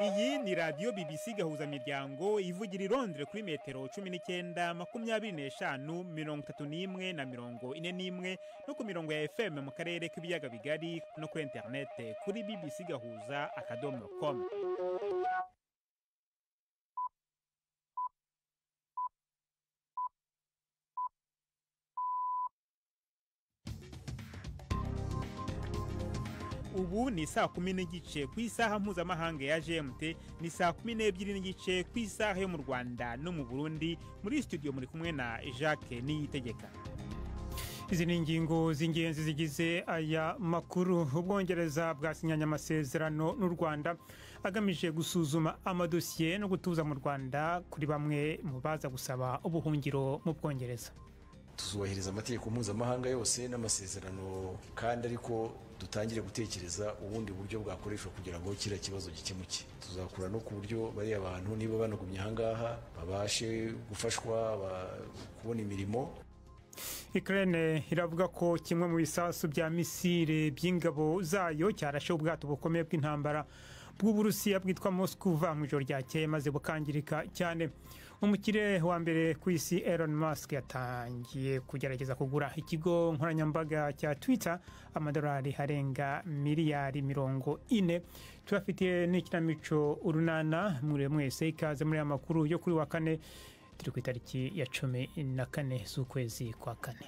Iyi ni radiyo BBC Gahuzamiryango ivugira i Londres kuri metero cumi n'icyenda makumyabiri n'eshanu mirongo itatu n'imwe na mirongo ine n'imwe no ku mirongo ya FM mu karere k'ibiyaga bigari no kuri interinete kuri BBC Gahuza akadomo komu ubu ni saa kumi n'igice ku isaha mpuzamahanga ya gmt ni saa kumi n'ebyiri n'igice ku isaha yo mu rwanda no mu burundi muri studio muri kumwe na jacques niyitegeka izi ni ingingo z'ingenzi zigize aya makuru ubwongereza bwasinyanye amasezerano n'u rwanda agamije gusuzuma amadosiye no gutuza mu rwanda kuri bamwe mu baza gusaba ubuhungiro mu bwongereza tuzubahiriza amategeko mpuzamahanga yose n'amasezerano kandi ariko dutangire gutekereza ubundi buryo bwakoreshwa kugira ngo kiriya kibazo gikemuke tuzakura no ku buryo bariya bantu niba banagumye ahangaha babashe gufashwa kubona imirimo Ukraine iravuga ko kimwe mu bisasu bya misile by'ingabo zayo cyarashe ubwato bukomeye bw'intambara bw'uburusiya bwitwa Moskuva mu ijoro ryakeye maze bukangirika cyane umukire wa mbere ku isi Elon Musk yatangiye kugerageza kugura ikigo nkoranyambaga cya Twitter amadolari arenga miliyari mirongo ine tubafitiye n'ikinamico urunana muri mwese ikaze muri aya makuru yo kuri wa kane turi ku itariki ya cumi na kane z'ukwezi kwa kane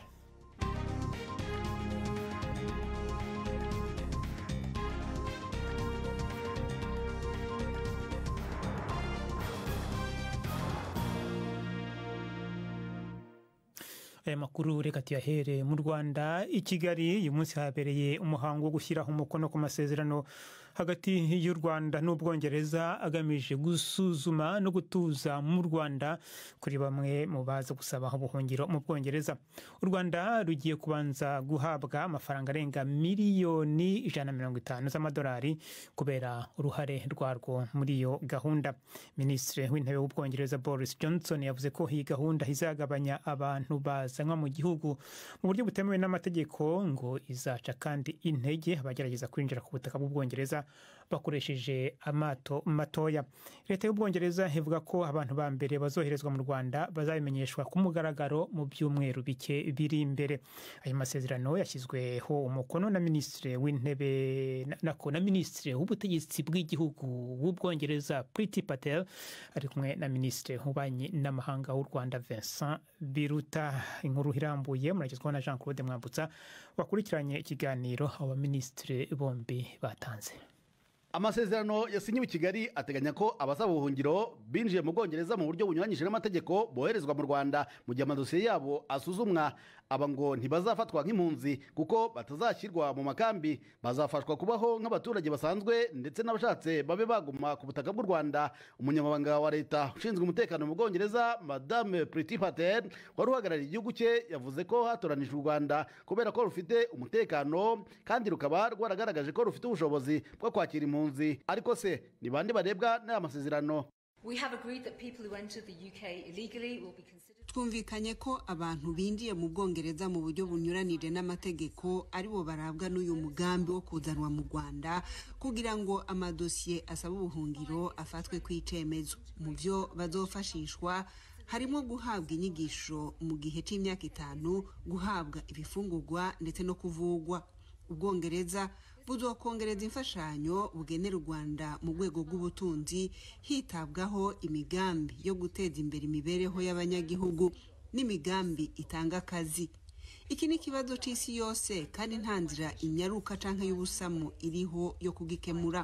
aya makuru reka tuyahere mu rwanda i kigali uyu munsi habereye umuhango wo gushyiraho umukono ku masezerano hagati y'u rwanda n'ubwongereza agamije gusuzuma no gutuza mu rwanda kuri bamwe mu baza gusaba ubuhungiro mu bwongereza u rwanda rugiye kubanza guhabwa amafaranga arenga miliyoni ijana na mirongo itanu z'amadolari kubera uruhare rwarwo muri iyo gahunda minisitiri w'intebe w'ubwongereza boris johnson yavuze ko iyi gahunda izagabanya abantu baza bazanwa mu gihugu mu buryo butemewe n'amategeko ngo izaca kandi intege abagerageza kwinjira ku butaka bw'ubwongereza bakoresheje amato matoya leta y'ubwongereza ivuga ko abantu ba mbere bazoherezwa mu rwanda bazabimenyeshwa ku mugaragaro mu byumweru bike biri imbere ayo masezerano yashyizweho umukono na minisitiri w'intebe nako na minisitiri w'ubutegetsi bw'igihugu w'ubwongereza priti patel ari kumwe na minisitiri w'ububanyi n'amahanga w'u rwanda vincent biruta inkuru irambuye muragezwaho na jean claude mwambutsa wakurikiranye ikiganiro aba minisitiri bombi batanze amasezerano yasinyiwe i kigali ateganya ko abasaba ubuhungiro binjiye mu bwongereza mu buryo bunyuranyije n'amategeko boherezwa mu rwanda mu gihe amadosiye yabo asuzumwa aba ngo ntibazafatwa nk'impunzi kuko batazashyirwa mu makambi bazafashwa kubaho nk'abaturage basanzwe ndetse n'abashatse babe baguma ku butaka bw'u rwanda umunyamabanga wa leta ushinzwe umutekano mu bwongereza madame priti patel wari uhagarariye igihugu cye yavuze ko hatoranijwe u rwanda kubera ko rufite umutekano kandi rukaba rwaragaragaje ko rufite ubushobozi bwo kwakira impunzi impunzi ariko se ni bande barebwa n'aya masezerano twumvikanye ko abantu binjiye mu bwongereza mu buryo bunyuranije n'amategeko aribo barabwa n'uyu mugambi wo kuzanwa mu rwanda kugira ngo amadosiye asaba ubuhungiro afatwe ku icyemezo mu byo bazofashishwa harimo guhabwa inyigisho mu gihe cy'imyaka itanu guhabwa ibifungurwa ndetse no kuvugwa ubwongereza buzokongereza imfashanyo bugenera u rwanda mu rwego rw'ubutunzi hitabwaho imigambi yo guteza imbere imibereho y'abanyagihugu n'imigambi itanga akazi iki ni ikibazo cy'isi yose kandi nta nzira inyaruka cyangwa y'ubusamu iriho yo kugikemura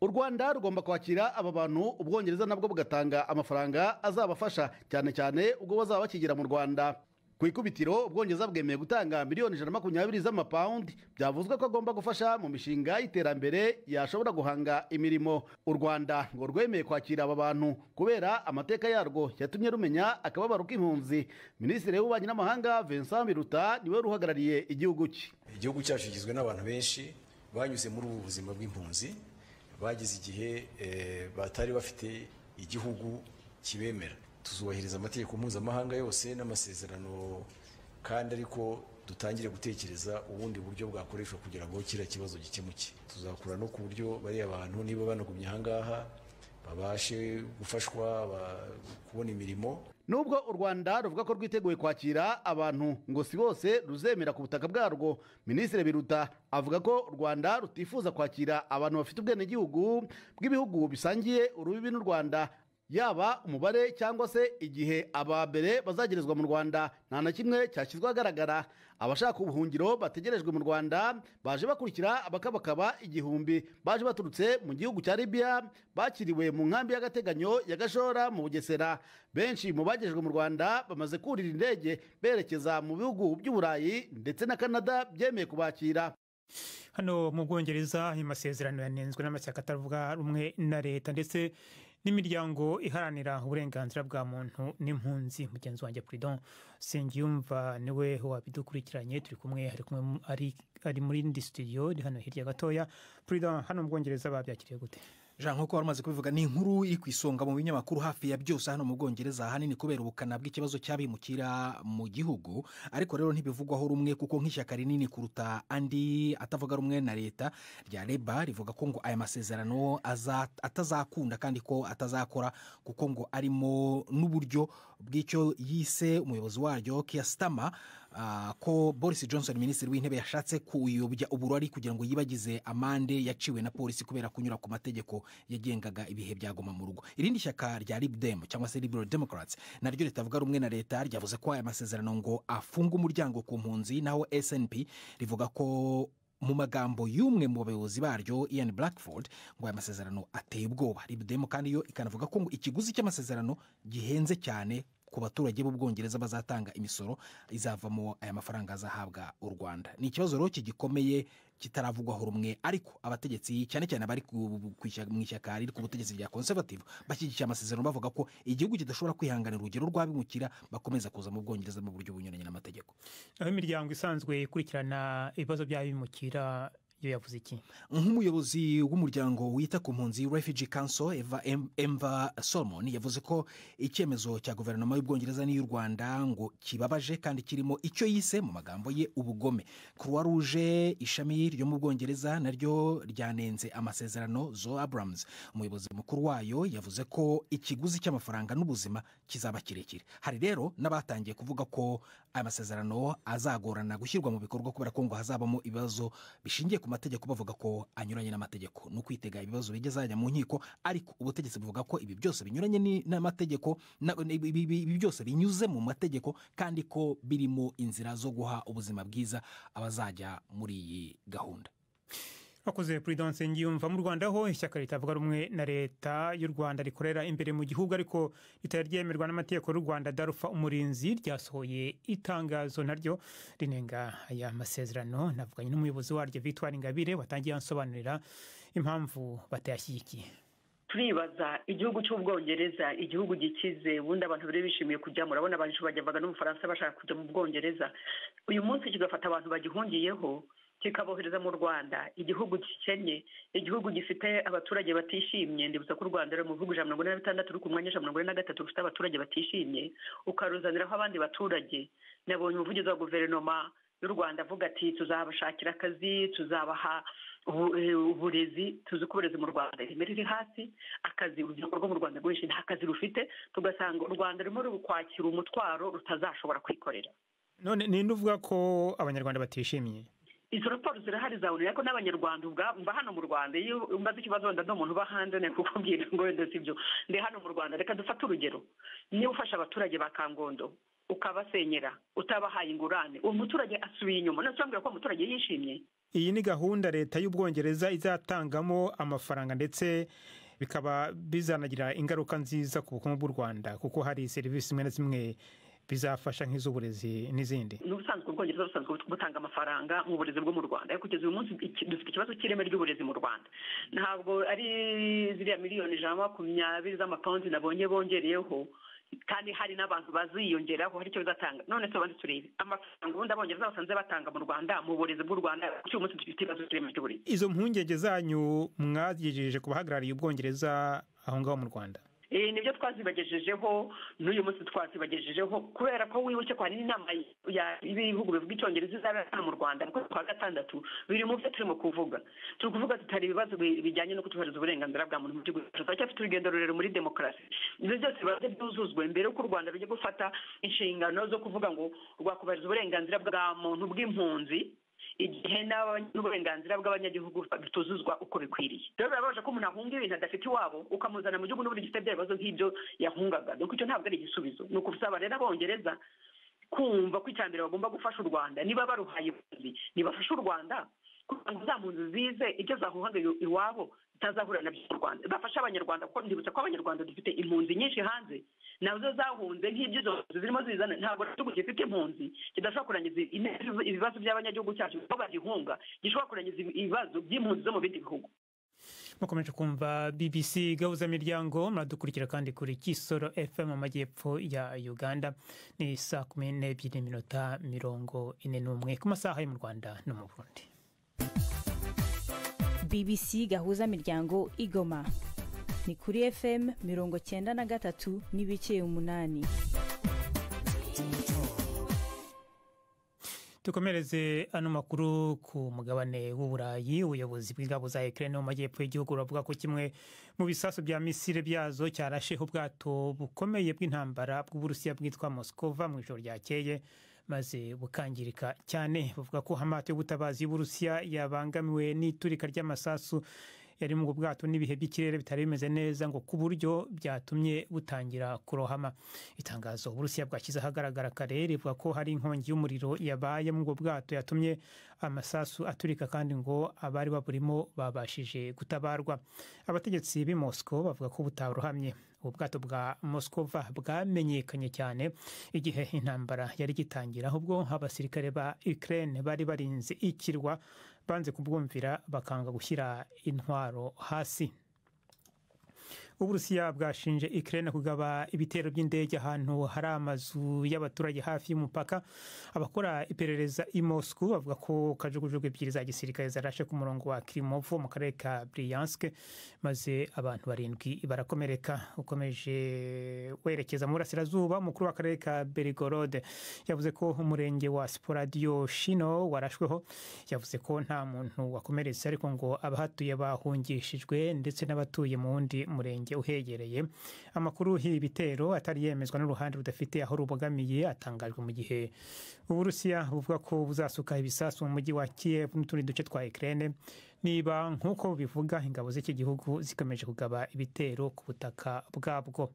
u rwanda rugomba kwakira aba bantu ubwongereza nabwo bugatanga amafaranga azabafasha cyane cyane ubwo bazaba bakigera mu rwanda ku ikubitiro ubwongereza bwemeye gutanga miliyoni ijana na makumyabiri z'amapawundi byavuzwe ko agomba gufasha mu mishinga y'iterambere yashobora guhanga imirimo u rwanda ngo rwemeye kwakira aba bantu kubera amateka yarwo yatumye rumenya akababaro k'impunzi minisitiri w'ububanyi n'amahanga vincent biruta niwe ruhagarariye igihugu cye igihugu cyacu kigizwe n'abantu benshi banyuze muri ubu buzima bw'impunzi bagize igihe batari bafite igihugu kibemera tuzubahiriza amategeko mpuzamahanga yose n'amasezerano kandi ariko dutangire gutekereza ubundi buryo bwakoreshwa kugira ngo kiriya kibazo gikemuke tuzakura no ku buryo bariya bantu niba banagumye ahangaha babashe gufashwa ba- kubona imirimo nubwo u rwanda ruvuga ko rwiteguye kwakira abantu ngo si bose ruzemera ku butaka bwarwo minisitiri biruta avuga ko u rwanda rutifuza kwakira abantu bafite ubwenegihugu bw'ibihugu bisangiye urubibi n'u rwanda yaba umubare cyangwa se igihe abambere bazagerezwa mu rwanda nta na kimwe cyashyizwe ahagaragara abashaka ubuhungiro bategerejwe mu rwanda baje bakurikira abakabakaba igihumbi baje baturutse mu gihugu cya libiya bakiriwe mu nkambi y'agateganyo ya gashora mu bugesera benshi mu bagejejwe mu rwanda bamaze kurira indege berekeza mu bihugu by'uburayi ndetse na canada byemeye kubakira hano mu bwongereza ayo masezerano yanenzwe n'amashyaka atavuga rumwe na leta ndetse n'imiryango iharanira uburenganzira bwa muntu n'impunzi mugenzi wanjye puridon sengiyumva niwe wabidukurikiranye turi kumwe ari kumwe mu- ari- ari muri indi studio iri hano hirya gatoya puridon hano mu bwongereza babyakiriye gute jean nk'uko wari umaze kubivuga ni inkuru iri ku isonga mu binyamakuru hafi ya byose hano mu bwongereza ahanini kubera ubukana bw'ikibazo cy'abimukira mu gihugu ariko rero ntibivugwaho rumwe kuko nk'ishyaka rinini kuruta andi atavuga rumwe na leta rya leba rivuga ko ngo aya masezerano aza- atazakunda kandi ko atazakora kuko ngo arimo n'uburyo bw'icyo yise umuyobozi waryo kiyasitama Ah, ko boris johnson minisitiri w'intebe yashatse kuyobya uburari kugira ngo yibagize amande yaciwe na polisi kubera kunyura ku mategeko yagengaga ibihe byagoma mu rugo irindi shyaka rya libdem cyangwa se liberal democrats naryo ritavuga rumwe na leta ryavuze ko aya masezerano ngo afunga umuryango ku mpunzi naho snp rivuga ko mu magambo y'umwe mu bayobozi baryo ian blackford ngo aya masezerano ateye ubwoba libdem kandi yo ikanavuga ko ngo ikiguzi cy'amasezerano gihenze cyane ku baturage b'ubwongereza bazatanga imisoro izavamo aya mafaranga azahabwa u rwanda ni ikibazo rero kigikomeye kitaravugwaho rumwe ariko abategetsi cyane cyane abari ku- ku ishyaka- mu ishyaka riri ku butegetsi rya conservative bashyigikiye amasezerano bavuga ko igihugu kidashobora kwihanganira urugero rw'abimukira bakomeza kuza mu bwongereza mu buryo bunyuranye n'amategeko aho imiryango isanzwe ikurikirana ibibazo by'abimukira yo yavuze iki nk'umuyobozi w'umuryango wita ku mpunzi refugee council eva Em- emva solomon yavuze ko icyemezo cya guverinoma y'ubwongereza n'iy'u rwanda ngo kibabaje kandi kirimo icyo yise mu magambo ye ubugome croix rouge ishami ryo mu bwongereza naryo ryanenze amasezerano zo abrams umuyobozi mukuru wayo yavuze ko ikiguzi cy'amafaranga n'ubuzima kizaba kirekire hari rero n'abatangiye kuvuga ko aya masezerano azagorana gushyirwa mu bikorwa kubera ko ngo hazabamo ibibazo bishingiye ku mategeko bavuga ko anyuranye n'amategeko ni ukwitega ibibazo bijya zajya mu nkiko ariko ubutegetsi buvuga ko ibi byose binyuranye ni- n'amategeko na- ibi- ibi ibi byose binyuze mu mategeko kandi ko birimo inzira zo guha ubuzima bwiza abazajya muri iyi gahunda wakoze puridon sengiyumva mu rwanda ho ishyaka ritavuga rumwe na leta y'u rwanda rikorera imbere mu gihugu ariko ritari ryemerwa n'amategeko y'u rwanda darufa umurinzi ryasohoye itangazo naryo rinenga aya masezerano navuganye n'umuyobozi waryo victoire ingabire watangiye ansobanurira impamvu batayashyigikiye turibaza igihugu cy'ubwongereza igihugu gikize ubundi abantu bari bishimiye kujya murabona abantu bajyavaga no mu bufaransa bashaka kujya mu bwongereza uyu munsi kigafata abantu bagihungiyeho kikabohereza mu rwanda igihugu gikennye igihugu gifite abaturage batishimye ndibutsa ko u rwanda ruri mu bihugu ijana na mirongo ine na bitandatu ruri ku mwanya ijana na mirongo ine na gatatu rufite abaturage batishimye ukaruzaniraho abandi baturage nabonye umuvugizi wa guverinoma y'u rwanda avuga ati tuzabashakira akazi tuzabaha ubu- eh, uburezi tuzi ko uburezi mu rwanda ireme riri hasi akazi urubyiruko rwo mu rwanda rwinshi nta kazi rufite tugasanga u rwanda rurimo rukwakira umutwaro rutazashobora kwikorera none ninde uvuga ko abanyarwanda batishimiye izo raporo zirahari zabonera ko n'abanyarwanda ubwa- mba hano mu rwanda iyo umbaze ikibazo wenda ndi umuntu uba hanze ni kukubwira ngo wenda si byo ndi hano mu rwanda reka dufate urugero niba ufashe abaturage ba kangondo ukabasenyera utabahaye ingurane uwo muturage asubiye inyuma none se urambwira ko uwo muturage yishimye iyi ni gahunda leta y'ubwongereza izatangamo amafaranga ndetse bikaba bizanagira ingaruka nziza ku bukungu bw'u rwanda kuko hari serivisi zimwe na zimwe bizafasha nk'iz'uburezi n'izindi n'ubusanzwe ubwongereza busanzwe butanga amafaranga mu burezi bwo mu rwanda ariko kugeza uyu munsi iki- dufite ikibazo cy'ireme ry'uburezi mu rwanda ntabwo ari ziriya miliyoni ijana na makumyabiri z'amapawundi nabonye bongereyeho kandi hari n'abantu baziyongeraho hari icyo bizatanga none tubanze turebe amafaranga ubundi abongereza basanze batanga mu rwanda mu burezi bw'u rwanda kuko uyu munsi dufite ikibazo cy'ireme ry'uburezi izo mpungenge zanyu mwagejeje ku bahagarariye ubwongereza aho ngaho mu rwanda Eh, nibyo twazibagejejeho n'uyu munsi twazibagejejeho kubera ko wibuke ko hari n'inama ya- y'ibihugu bivuga icyongereza izabera hano mu rwanda mu kwezi kwa gatandatu biri mu byo turimo kuvuga turi kuvuga tutari ibibazo bi- bijyanye no kutubahiriza uburenganzira bwa muntu mu gihugu cyacu turacyafite urugendo rurerure muri demokarasi ibyo byose bibanze byuzuzwe mbere y'uko u rwanda rujya gufata inshingano zo kuvuga ngo rwakubahiriza uburenganzira bwa muntu bw'impunzi igihe n'aba- n'uburenganzira bw'abanyagihugu bituzuzwa uko bikwiriye rero birababaje ko umuntu ahunga ibintu adafite iwabo ukamuzana mu gihugu n'ubundi gifite bya bibazo nk'ibyo yahungaga donc icyo ntabwo ari igisubizo ni ukusaba rero abongereza kumva ko icya mbere bagomba gufasha u rwanda niba baruhaye impunzi ntibafashe u rwanda kugira ngo za mpunzi zize ibyo zahuhaga iw- iwabo zitazahura nabyo mu rwanda zafashe abanyarwanda kuko ndibutsa ko abanyarwanda dufite impunzi nyinshi hanze nazo zahunze nk'ibyo izo mpunzi zirimo zizana ntabwo igihugu gifite impunzi kidashobora kurangiza ine- ibibazo by'abanyagihugu cyacu kuko bagihunga gishobora kurangiza ibibazo by'impunzi zo mu bindi bihugu mukomeje kumva bbc gahuzamiryango muradukurikira kandi kuri kisoro fm mu majyepfo ya uganda ni saa kumi n'ebyiri n'iminota mirongo ine n'umwe ku masaha yo mu rwanda no mu burundi bbc gahuza miryango igoma ni kuri fm mirongo cyenda na gatatu n'ibice umunani dukomereze ano makuru ku mugabane w'uburayi ubuyobozi bw'ingabo za ukraine mu majyepfo y'igihugu buravuga ko kimwe mu bisasu bya misile byazo cyarasheho ubwato bukomeye bw'intambara bw'uburusiya bwitwa moskova mu ijoro ryakeye maze bukangirika cyane bavuga ko hamato y'ubutabazi y'uburusiya yabangamiwe n'iturika ry'amasasu yari mu bwato n'ibihe by'ikirere bitari bimeze neza ngo ku buryo byatumye butangira kurohama itangazo uburusiya bwashyize ahagaragara kare rivuga ko hari inkongi y'umuriro yabaye muri ubwo bwato yatumye amasasu aturika kandi ngo abari baburimo babashije gutabarwa abategetsi b'i mosco bavuga ko butarohamye ubu bwato bwa moskova bwamenyekanye cyane igihe intambara yari igitangira ahubwo abasirikare ba ukraine bari barinze ikirwa banze kubwumvira bakanga gushyira intwaro hasi uburusiya bwashinje ukraine kugaba ibitero by'indege ahantu hari amazu y'abaturage hafi y'umupaka abakora iperereza i moscou bavuga ko kajugujugu ebyiri za gisirikare zarashe ku murongo wa kirimovo mu karere ka briansk maze abantu barindwi barakomereka ukomeje werekeza mu burasirazuba umukuru w'akarere ka berigorode yavuze ko umurenge wa sporadiyo shino warashweho yavuze ko nta muntu wakomeretse ariko ngo abahatuye bahungishijwe ndetse n'abatuye mu wundi murenge uhegereye amakuru y'ibi bitero atari yemezwa n'uruhande rudafite aho rubogamiye atangajwe mu gihe uburusiya buvuga ko buzasuka ibisasu mu mujyi wa kiyevu n'utundi duce twa ukraine niba nk'uko bivuga ingabo z'iki gihugu zikomeje kugaba ibitero ku butaka bwabwo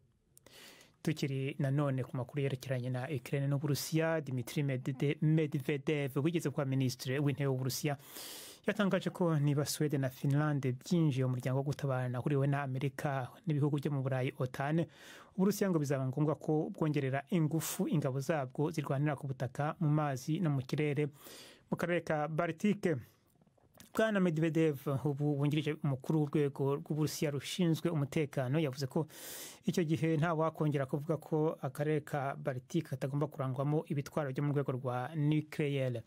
tukiri nanone ku makuru yerekeranye na ukraine n'uburusiya dimitri Medvede- medvedev wigeze kuba minisitiri w'intebe w'uburusiya yatangaje ko niba swede na finlande byinjiye mu muryango wo gutabarana ahuriwe na amerika n'ibihugu byo mu burayi otane uburusiya ngo bizaba ngombwa ko bwongerera ingufu ingabo zabwo zirwanira ku butaka mu mazi no mu kirere mu karere ka baltike bwana medvedev ubu wungirije umukuru w'urwego rw'uburusiya rushinzwe umutekano yavuze ko icyo gihe nta wakongera kuvuga ko akarere ka baltic katagomba kurangwamo ibitwaro byo mu rwego rwa nucleaire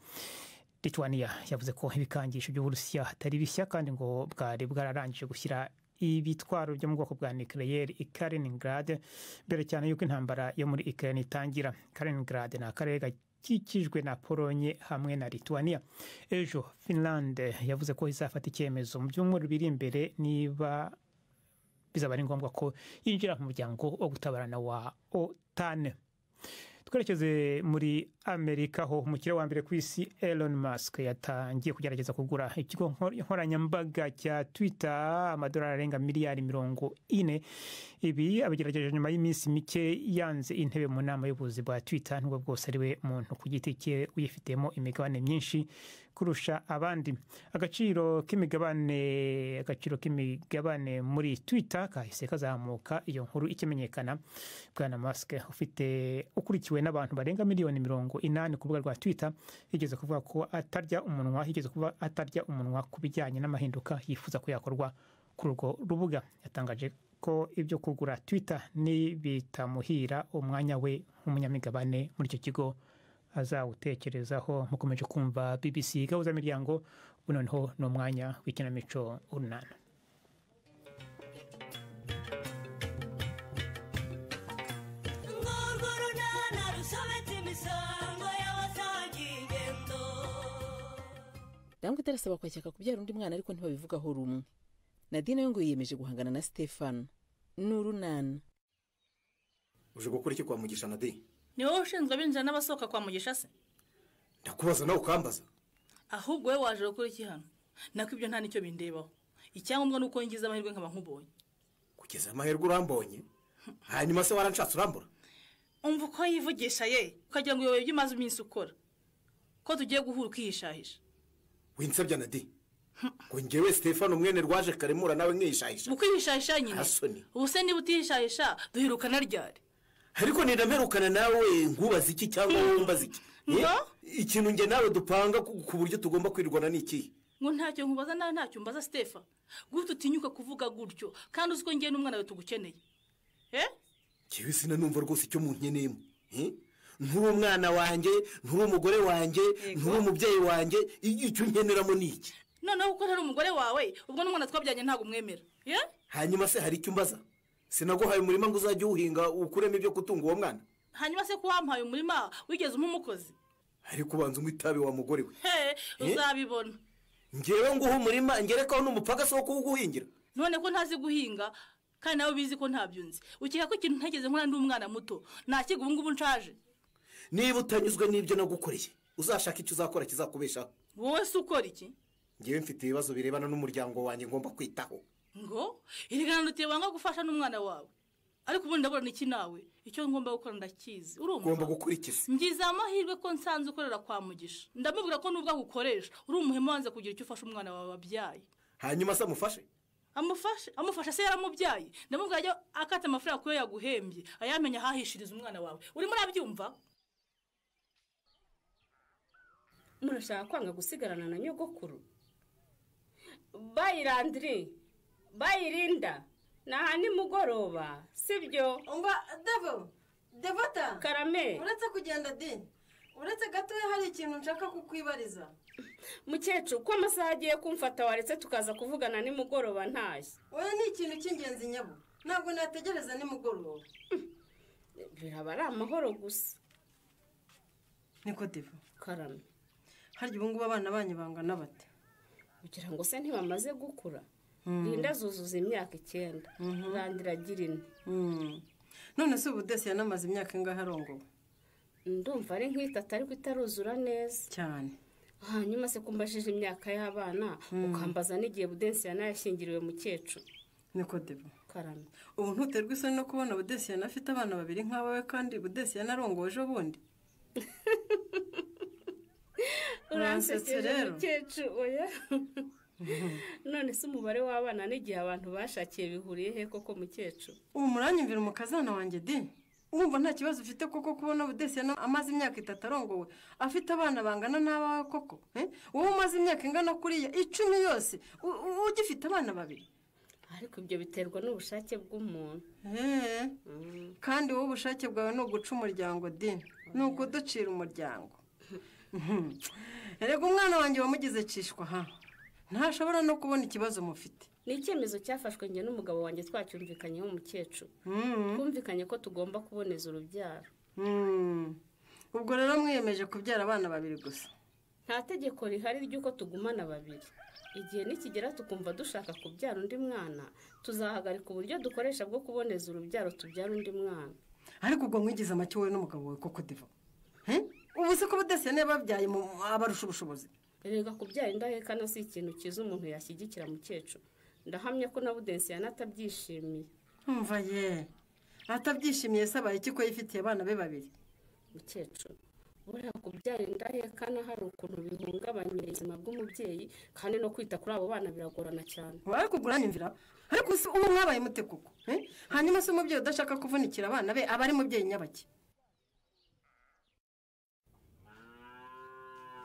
lithuania yavuze ko ibikangisho by'uburusiya atari bishya kandi ngo bwari bwararangije gushyira ibitwaro byo mu bwoko bwa nucleaire i kaliningrad mbere cyane y'uko intambara yo muri ukraine itangira kaliningrad ni akarere gakikijwe na polonye hamwe na lithuania ejo finland yavuze ko izafata icyemezo mu byumweru biri imbere niba bizaba ari ngombwa ko yinjira mu muryango wo gutabarana wa otane twerekeze muri amerika ho umukire wa mbere ku isi elon musk yatangiye kugerageza kugura ikigo nkor- nkoranyambaga cya twitter amadolari arenga miliyari mirongo ine ibi abigerageje nyuma y'iminsi mike yanze intebe mu nama y'ubuyobozi bwa twitter nubwo bwose ariwe muntu ku giti cye uyifitemo imigabane myinshi kurusha abandi agaciro k'imigabane agaciro k'imigabane muri twitter kahise kazamuka iyo nkuru ikimenyekana bwana Musk ufite ukurikiwe n'abantu barenga miliyoni mirongo inani ku rubuga rwa Twitter yigeze kuvuga ko atarya umunwa yigeze kuvuga atarya umunwa ku bijyanye n'amahinduka yifuza ko yakorwa kuri urwo rubuga yatangaje ko ibyo kugura Twitter nibitamuhira umwanya we nk'umunyamigabane muri icyo kigo azawutekerezaho mukomeje kumva BBC gahuza miryango ubu noneho ni umwanya w'ikinamico urunana isango y'abatangiye ingendo ndabona itarasaba kwakeka kubyara undi mwana ariko ntibabivugaho rumwe nadine we ngo yiyemeje guhangana na stefano n'urunana uje gukora iki kwa mugisha na de ni wowe ushinzwe abinjira n'abasohoka kwa mugisha se ndakubaza nawe ukambaza ahubwo wowe waje gukora iki hano nako ibyo nta nicyo bindebaho icyangombwa ni uko ngize amahirwe nkaba nkubonye kugeza amahirwe urambonye hanyuma se waranshatse urambura umva uko yivugisha ye ukagira ngo uyoboye ibyo umaze iminsi ukora ko tugiye guhura ukihishahisha winsabya na de ngo ngewe stefano mwene rwaje karemura nawe mwihishahisha ukwihishahisha nyine Arasoni. ubu se niba utihishahisha duhirukana ryari ariko nindamerukana nawe nkubaza iki cyangwa nkumbaza iki No. Eh, ikintu nge nawe dupanga ku ku buryo tugomba kwirwana ni ikihe ngo ntacyo nkubaza nawe ntacyo mbaza stefa gutyo utinyuka kuvuga gutyo kandi uzi ko ngewe n'umwana we tugukeneye eh ngewe sinanumva rwose icyo munkeneyemo Eh? nturi umwana wanjye nturi umugore wanjye nturi umubyeyi wanjye i- icyo unkeneramo ni iki noneho kuko ntari umugore wawe ubwo n'umwana twabyanye ntabwo umwemera ye hanyuma se hari icyo umbaza sinaguhaye umurima ngo uzajye uwuhinga ukuremo ibyo gutunga uwo mwana hanyuma se ko wampaye umurima wigeze umpa umukozi ariko ubanza unywa itabi wa mugore we he uzabibona ngewe nguha umurima ngerekaho n'umupagasi wo kuwuguhingira none ko ntazi guhinga kandi nawe bizi ko ntabyo nzi ukeka ko ikintu ntegeze nkora ndi umwana muto nakiga ubu ngubu nshaje niba utanyuzwe n'ibyo nagukoreye uzashaka icyo uzakora kizakubeshaho wowe se ukora iki ngewe mfite ibibazo birebana n'umuryango wanjye ngomba kwitaho ngo irigana ruteye wanga gufasha n'umwana wawe ariko ubundi ndabona iki nawe icyo ngomba gukora ndakizi urumva ugomba gukurikiza ngize amahirwe ko nsanze ukorera kwa mugisha ndamubwira ko nubwo agukoresha uri umuhemu wanze kugira icyo ufasha umwana wawe wabyaye hanyuma se amufashe amufashe amufasha se yaramubyaye ndamubwira ajya akata amafaranga kuyo yaguhembye ayamenya ahahishiriza umwana wawe urimo urabyumva murashaka kwanga gusigarana na nyogokuru bayirandiri bayirinda ni aha nimugoroba sibyo umva devo devota Karame. uretse kugenda de uretse gatoya hari ikintu nshaka kukwibariza mukecuru ko amasaha agiye kumfata waretse tukaza kuvugana nimugoroba ntashye oya ni ikintu cy'ingenzi nyabo ntabwo nategereza nimugoroba biraba ari amahoro gusa niko devo karame harya ubu ngubu abana banyu bangana bate kugira ngo se ntibamaze gukura Mm. rinda zuzuza imyaka icyenda randira agira ine none se ubu desi yanamaze imyaka ingahe arongowe ndumva ari nk'itatu ariko itaruzura neza cyane hanyuma se kumbajije imyaka y'abana Mm. ukambaza n'igihe budensi yanayashyingiriwe mukecuru niko devo karame ubu ntuterwa isoni no kubona budesi yanafite abana babiri nk'abawe kandi budesi yanarongoje ubundi uransekeje rero. mukecuru oya none se umubare w'abana n'igihe abantu bashakiye bihuriye he koko mukecuru ubu muranyumvira umukazana wanjye de wumva nta kibazo ufite koko kubona budesi yana- amaze imyaka itatu arongowe afite abana bangana n'abawe koko eh? wowe umaze imyaka ingana kuriya icumi yose u- u- ugifite abana babiri ariko ibyo biterwa n'ubushake bw'umuntu Eh, kandi wowe ubushake bwawe ni uguca umuryango de ni ukuducira umuryango Mhm. erega umwana wanjye wamugize cishwa ha ntashobora no kubona ikibazo mufite ni icyemezo cyafashwe njye n'umugabo wanjye twacyumvikanyeho umukecuru twumvikanye ko tugomba kuboneza urubyaro Mm. ubwo rero mwiyemeje kubyara abana babiri gusa nta tegeko rihari ry'uko tugumana babiri igihe nikigera tukumva dushaka kubyara undi mwana tuzahagarika uburyo dukoresha bwo kuboneza urubyaro tubyara undi mwana ariko ubwo mwigize amacyo wowe n'umugabo wawe koko diva Eh? ubu se ko budasiye n'ababyaye mu- abarusha ubushobozi erega kubyara indahekana si ikintu cyiza umuntu yashyigikira mukecuru ndahamya ko na budensi yanatabyishimiye umva ye atabyishimiye se abaye iki ko yifitiye abana be babiri mukecuru buriya kubyara indahekana hari ukuntu bihungabanya ubuzima bw'umubyeyi kandi no kwita kuri abo bana biragorana cyane ariko ubwo uranyumvira ariko se ubu mwabaye mute koko Eh? hanyuma se umubyeyi udashaka kuvunikira abana be aba ari mubyeyi nyabaki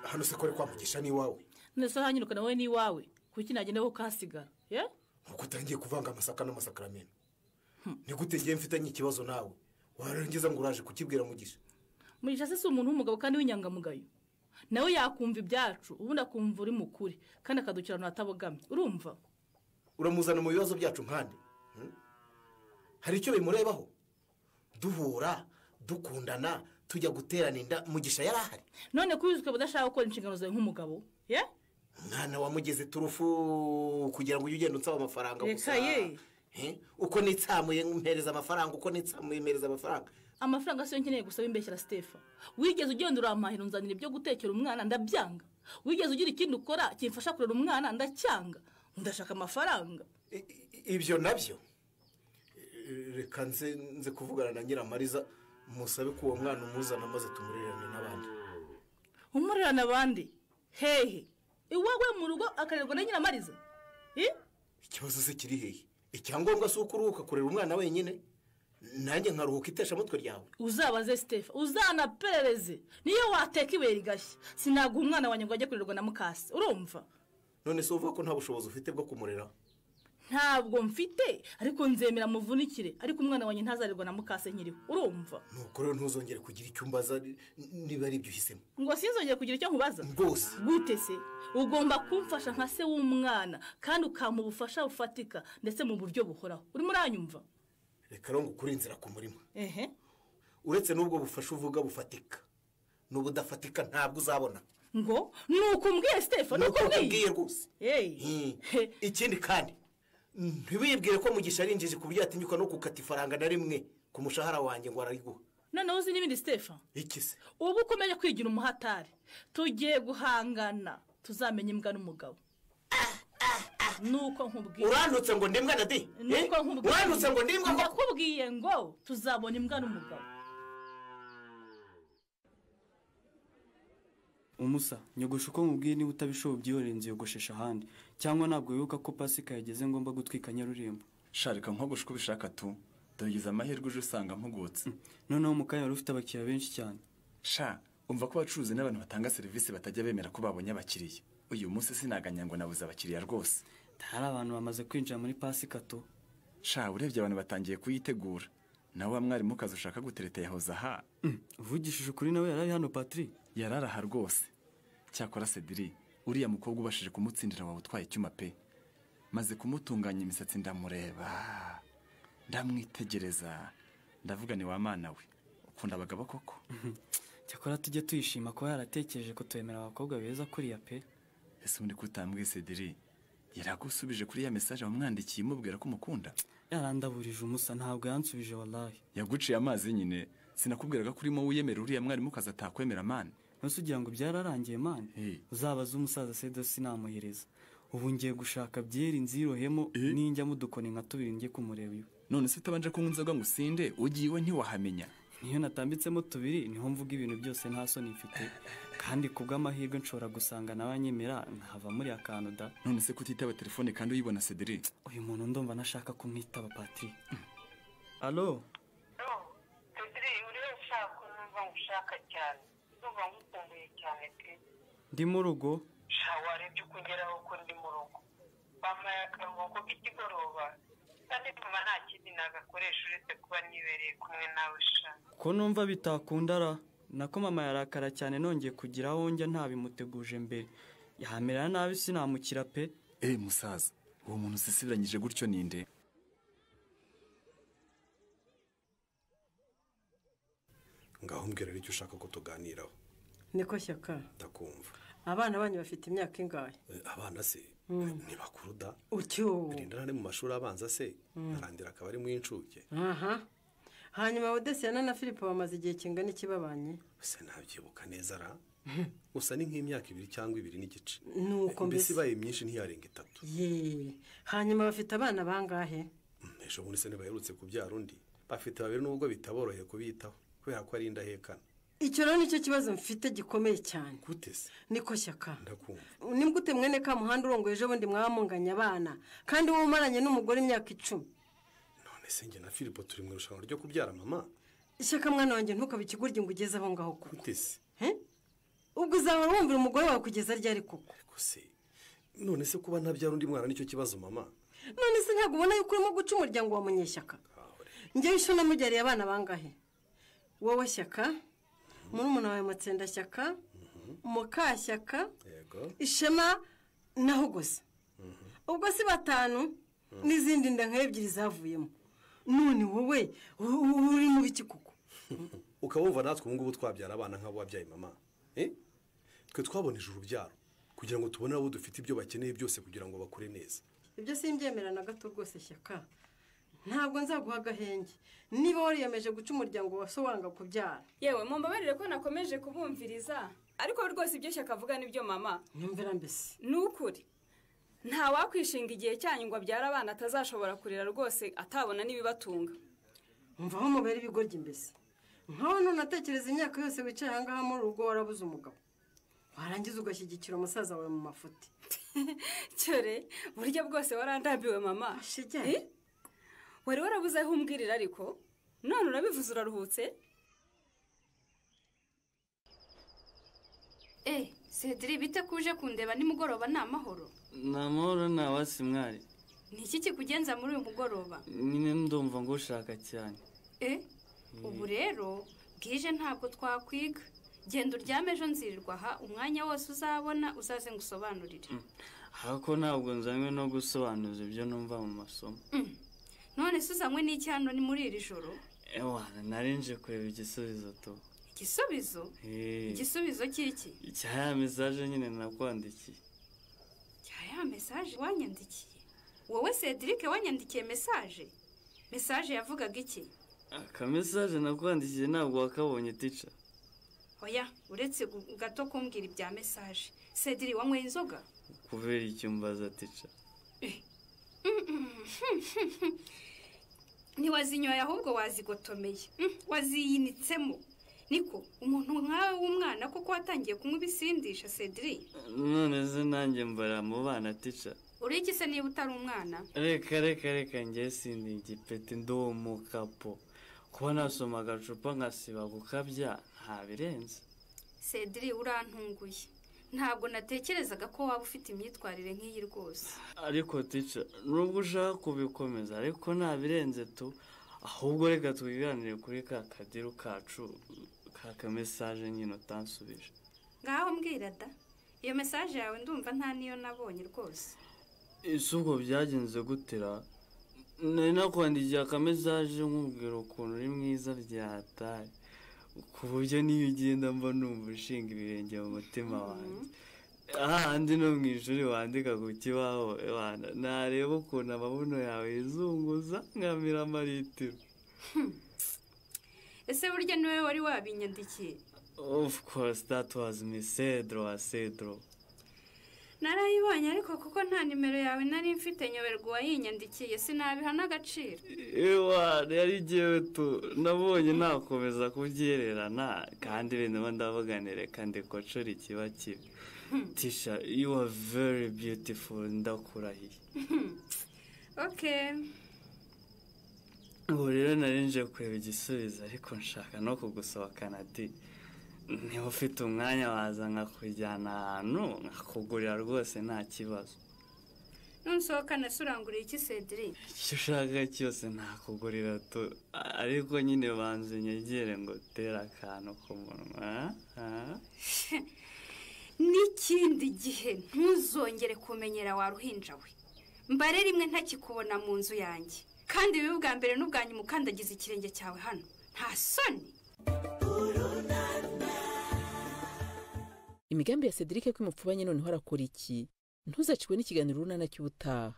hano se kore kwa mugisha n'iwawe none se hanyirukana wowe n'iwawe kuki nagenda wowe ukahasigara ye nuko utangiye kuvanga amasaka n'amasakaramentu ni gute ngewe mfitanye ikibazo nawe warangiza ngo uraje kukibwira mugisha mugisha se si umuntu w'umugabo kandi w'inyangamugayo nawe yakumva ibyacu ubundi akumva uri mukuri kandi akadukira ahantu hatabogamye urumva uramuzana mu bibazo byacu nkande Hmm? hari icyo bimurebaho duhura dukundana tujya guterana inda mugisha yari ahari none ko wizwe budashaka gukora inshingano zawe nk'umugabo ye mwana wamugeze turufu kugira ngo ujye ugenda unsaba amafaranga gusa Reka ye. Eh, uko nitsamuye mpereza amafaranga uko nitsamuye mpereza amafaranga amafaranga siyo nkeneye gusaba imbeshyira sitefa wigeze ugenda urampahira unzanira ibyo gutekera umwana ndabyanga wigeze ugira ikindi ukora kimfasha kurera umwana ndacyanga ndashaka amafaranga ibyo nabyo Eh, reka nze nze kuvugana na nyiramariza musabe ko uwo mwana umuzana maze tumurerane n'abandi umurerana abandi hehe iwawe mu rugo akarerwa na nyiramariza Eh? ikibazo se kiri hehe icyangombwa si uko uruhuka kurera umwana wenyine nanjye nkaruhuka itesha mutwe ryawe uzabaze sitefa uzanaperereze niyo wateka ibuye rigashya sinaguha umwana wanjye ngo ajye kurerwa na mukase urumva none se uvuga ko nta bushobozi ufite bwo kumurera ntabwo mfite ariko nzemera muvunikire ariko umwana wanjye ntazarerwa na mukase nkiriho urumva nuko rero ntuzongere kugira icyo umbaza ni- niba ari ibyo uhisemo ngo sinzongere kugira icyo nkubaza rwose gute se ugomba kumfasha nka se w'umwana kandi ukampa ubufasha bufatika ndetse mu buryo buhoraho urimo uranyumva reka rero ngo ukure inzira ku murima ehe uretse n'ubwo bufasha uvuga bufatika n'ubudafatika ntabwo uzabona ngo ni uko umbwiye sitefa ni uko umbwiye rwose Hey. ikindi kandi ntibibwire ko mugisha ari injiji ku buryo yatinyuka no gukata ifaranga na rimwe ku mushahara wanjye ngo arariguha noneho uzi n'ibindi sitefa iki se ubu ukomeje kwigira umuhatari tugiye guhangana tuzamenya imbwa n'umugabo nuko nkubwiye urandutse ngo ndimbwa na de nuko Eh? nkubwiye urandutse ngo ndimbwa koko? ndakubwiye ngo tuzabona imbwa n'umugabo umusa nyogosha uko nkubwiye niba utabishoboye ubyihorere nziyogoshesha ahandi cyangwa ntabwo wibuka ko pasika yageze ngomba gutwika nyarurembo sharika nkogosha uko ubishaka tu ndabigize amahirwe uje usanga mpugutse noneho mu kanya wari ufite abakiriya benshi cyane sha umva ko abacuruzi n'abantu batanga serivisi batajya bemera ko babonye abakiriya uyu munsi sinaganya ngo nabuze abakiriya rwose hari abantu bamaze kwinjira muri pasika tu sha urebye abantu batangiye kuyitegura nawe wa mwarimu kazi ushaka gutereta yahoze aha uvugishije ukuri nawe yarari hano patiri yarari aha rwose cyakora sediri uriya mukobwa ubashije kumutsindira wawe utwaye icyuma pe maze kumutunganya imisatsi ndamureba ndamwitegereza ndavuga ni wa mana we ukunda abagabo koko cyakora tujye tuyishima kuba yaratekereje kutwemera abakobwa beza kuriya pe ese ubundi ko utambwiye sediri yaragusubije kuri ya mesaje wamwandikiye umubwira ko umukunda yarandaburije umusa ntabwo yansubije warayi yaguciye amazi nyine sinakubwiraga ko urimo wiyemera uriya mwarimukazi atakwemera mani ntose ugira ngo byararangiye mani uzabaze umusaza sedo sinamuhereza ubu ngiye gushaka byeri nzirohemo ninjya mudukoni nka tubiri njye kumureba iwe none se utabanje kunywa inzoga ngo usinde ugiye iwe ntiwahamenya niyo natambitsemo tubiri niho mvuga ibintu byose nta soni mfite kandi ku bw'amahirwe nshobora gusanga nawe anyemera nkava muri akantu da none se kutitaba telefone kandi uyibona sediri uyu muntu ndumva nashaka kumwitaba patiri alo ushaka numva ngushaka cyane ndumva ngukumbuye cyane pe ndi mu rugo sha warebye uko ugeraho ko ndi mu rugo bampaye akaruhuko k'ikigoroba kandi mama nta kindi nagakoresha uretse kuba nibereye kumwe nawe sha ko numva bitakunda ra nako mama yarakara cyane nongeye kugira aho njya ntabimuteguje mbere yahamera nabi sinamukira pe eh musaza uwo muntu usisibiranyije gutyo ninde ngaho mbwira icyo ushaka ko tuganiraho niko shyaka ndakumva abana banyu bafite imyaka ingahe Eh, abana se Mm. ntibakuru da utyo rinda ari mu mashuri abanza se Mm. arandira akaba ari mu y'incuke aha hanyuma odesiyana na philippe bamaze igihe kingana iki babanye se ntabyibuka neza ra gusa ni nk'imyaka ibiri cyangwa ibiri n'igice Nuko Eh, mbese mbese. ibaye myinshi ntiyarenga itatu ye hanyuma bafite abana bangahe Mm, ejo bundi se ntibaherutse kubyara undi bafite babiri n'ubwo bitaboroheye kubitaho kubera ko ari indahekana icyo rero nicyo kibazo mfite gikomeye cyane gute se niko shyaka ndakumva nimba mwene ka muhanda urongoye ejo bundi mwaba munganya abana kandi wowe umaranye n'umugore imyaka icumi none se njye na filipo turi mu irushanwa ryo kubyara mama ishyaka mwana wanjye ntukabe ikigurye ngo ugeze aho ngaho kuko gute se ubwo uzahora wumvira umugore wawe kugeza ryari kuko se none se kuba ntabyara undi mwana nicyo kibazo mama none se ntabwo ubona yuko urimo guca umuryango wa munyeshyaka njyewe isho namubyariye abana bangahe wowe shyaka murumuna wawe mutsendashyaka mukashyaka yego ishema na hugosa ubwo si batanu n'izindi nda nka ebyiri zavuyemo none wowe u- u- uri mu biki kuko ukaba wumva natwe ubu ngubu twabyara abana nk'abo wabyaye mama eh? twe twaboneje urubyaro kugira ngo tubone abo dufite ibyo bakeneye byose kugira ngo bakure neza ibyo simbyemera na gato rwose shyaka ntabwo nzaguha agahenge niba wariyemeje guca umuryango wa so wanga kubyara yewe mumbabarire ko nakomeje kubumviriza ariko rwose ibyo shyaka avuga nibyo mama numvira mbese ni ukuri nta wakwishinga igihe cyanyu ngo abyare abana atazashobora kurera rwose atabona n'ibibatunga mvaho mubera ibigoryi mbese nkaho ntunatekereza imyaka yose wicaye aha ngaha muri urugo warabuze umugabo warangiza ugashyigikira umusaza wawe mu mafuti cyore buryo bwose warandambiwe mama Eh? wari warabuze aho umbwirira ariko none urabivuze uraruhutse Eh, Cedric bite kuje kundeba nimugoroba ni amahoro nta mahoro nta wasi mwari ni iki kikugenza muri uyu mugoroba nyine ndumva ngo ushaka cyane Eh, ubu rero bwije ntabwo twakwiga genda uryame ejo nzirirwa aha umwanya wose uzabona uzaze ngusobanurire ariko ntabwo nzanywe no gusobanuza ibyo numva mu masomo none se uzanywe n'iki hano ni muri iri joro ewa narinje kureba igisubizo tu igisubizo Eh, igisubizo cy'iki icya ya mesaje nyine nakwandikiye cya ya mesaje wanyandikiye wowe Cedric wanyandikiye mesaje mesaje yavugaga iki aka mesaje nakwandikiye ntabwo wakabonye tica oya uretse gu- gato kumbwira ibya mesaje Cedric wanyweye inzoga kubera icyo mbaza tica ntiwazinyoye ahubwo wazigotomeye Mm, waziyinitsemo niko umuntu nkawe w'umwana koko watangiye kunywa ibisindisha cedri none se nanjye mbara mu bana tica ureke se niba utari umwana reka reka reka njye sindi igipeti ndi umukapo kuba nasoma agacupa nkasiba gukabya ntabirenze cedri urantunguye ntabwo natekerezaga ko waba ufite imyitwarire nk'iyi rwose ariko tica nubwo ushaka kubikomeza ariko ntabirenze tu ahubwo reka twiganire kuri ka kadiru kacu ka kamesaje nyine utansubije ngaho mbwira da iyo mesaje yawe ndumva nta niyo nabonye rwose ese ubwo byagenze gutera nari nakwandikiye akamesaje nkubwira ukuntu uri mwiza byatari ku buryo niyo ugenda mba numva ushinga ibirenge mu mutima wanjye ahandi no mu ishuri wandika ku kibaho wana nareba ukuntu amabuno yawe yizunguza nkamira amaritiro ese burya niwe wari wabinyandikiye of course that was me cedro wa cedro narayibonye ariko kuko nta nimero yawe nari mfite nyoberwa uwayinyandikiye sinabiha n'agaciro iwana yari igihe tu nabonye nakomeza kubyererana kandi bene mba ndavuganire kandi kocora ikiba kibi tisha you are very beautiful ndakurahiye okay ubu rero nari nje kureba igisubizo ariko nshaka no kugusohokana di niba ufite umwanya waza nkakujyana ahantu nkakugurira rwose nta kibazo nunsohokana se uranguriye iki cedri icyo ushaka cyose nakugurira tu ariko nyine banze nyegere ngo utere akantu ku munwa ah? n'ikindi gihe ntuzongere kumenyera wa ruhinja we mbare rimwe ntakikubona mu nzu yanjye kandi bibe ubwa mbere n'ubwanyu mukandagiza ikirenge cyawe hano nta soni imigambi ya cedric ko imupfubanye noneho arakora iki ntuzacikwe n'ikiganiro runana cy'ubutaha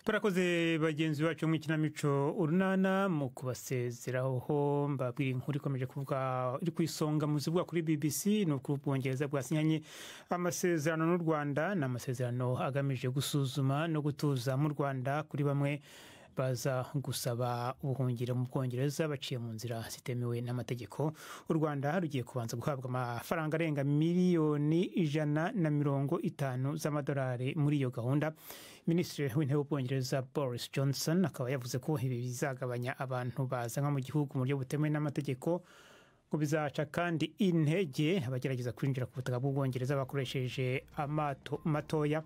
barakoze bagenzi bacu mu ikinamico urunana mu kubasezeraho mbabwira inkuru ikomeje kuvuga iri ku isonga mu zivuga kuri bbc ni uko ubwongereza bwasinyanye amasezerano n'u rwanda ni amasezerano agamije gusuzuma no gutuza mu rwanda kuri bamwe baza gusaba ubuhungiro mu bwongereza baciye mu nzira zitemewe n'amategeko u rwanda rugiye kubanza guhabwa amafaranga arenga miliyoni ijana na mirongo itanu z'amadolari muri iyo gahunda minisitiri w'intebe w'ubwongereza boris johnson akaba yavuze ko ibi bizagabanya abantu bazanwa mu gihugu mu buryo butemewe n'amategeko ngo bizaca kandi intege abagerageza kwinjira ku butaka bw'ubwongereza bakoresheje amato matoya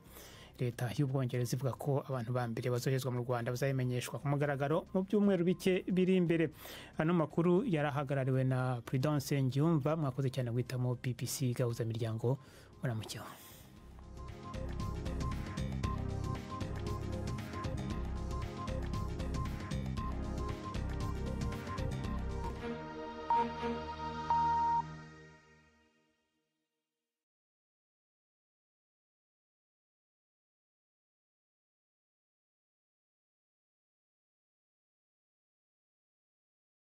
leta y'ubwongereza ivuga ko abantu ba mbere bazoherezwa mu rwanda bazabimenyeshwa ku mugaragaro mu byumweru bike biri imbere ano makuru yari ahagarariwe na prudence ngiyumva mwakoze cyane guhitamo bbc gahuzamiryango muramukeho